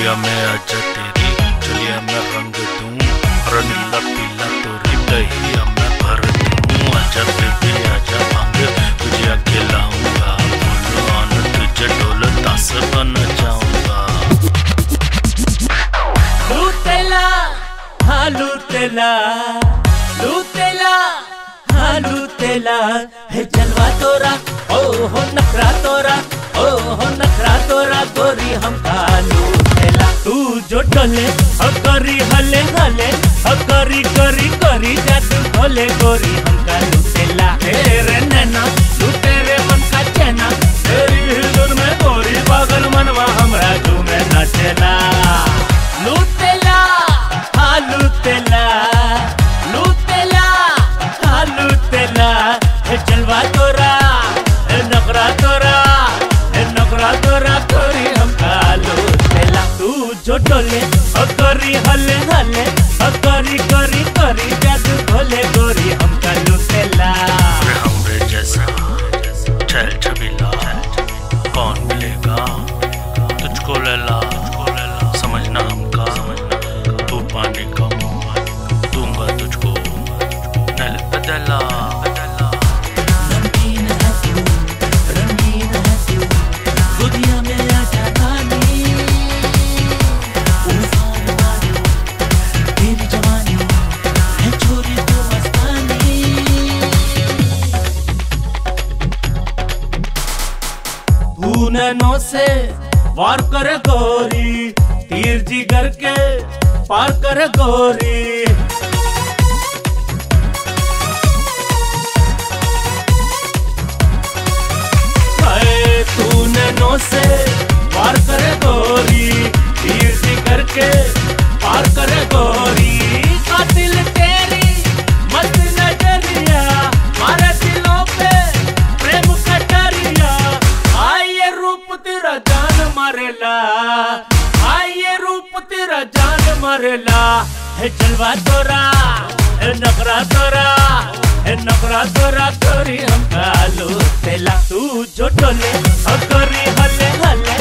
चलिया मैं आजा तेरी चलिया मैं रंग दूं और नीला पीला तोरी दहिया मैं भर दूं आजा बेबी आजा भांग तुझे खिलाऊंगा फुल ऑन तुझे ढोल तास बन जाऊंगा लूटेला हाँ लूटेला लूटेला हाँ लूटेला है जलवा तोरा ओ हो नखरा तोरा ओ हो नखरा तोरा गोरी हमका लूटेला तू जो डोले हो करी हले हले हो करी करी करी जादू भोले गोरी हमका लूटेला तेरे नैना लूटे रे मन का चैना तेरी हिलुन में गोरी पागल मनवा हमरा झूमे नाचेला लूटेला हाँ लूटेला लूटेला हाँ लूटेला हे जलवा तोरा हे नखरा तोरा हे नखरा तोरा तोरी हमका लूटेला तू जो डोले ओ करी हले हले ओ करी करी करी जादू भोले गोरी हमका लूटेला अरे हमरे जैसा चल छबीला कौन मिलेगा तुझको लैला समझना हमका तू पानी का दूंगा तुझको नल बदला रंगीन है तू रंगीन है तू दुनिया में आजा रानी उल्फान वाली तेरी जवानी है छोरी तो मस्तानी तू नैनो से वार कर गोरी तीर जिगर के पार कर गोरी हाय तू नैनो से पार करे गोरी तीर सी करके पार करे गोरी कातिल तेरी मस्त नजरिया मारे दिलों पे प्रेम कटरिया आए ये रूप तेरा जान मारेला आए ये रूप तेरा जान मारेला है जलवा तोरा है नखरा तोरा है नखरा तोरा करी हम कालू तेला तू जो डोले और करी हले हले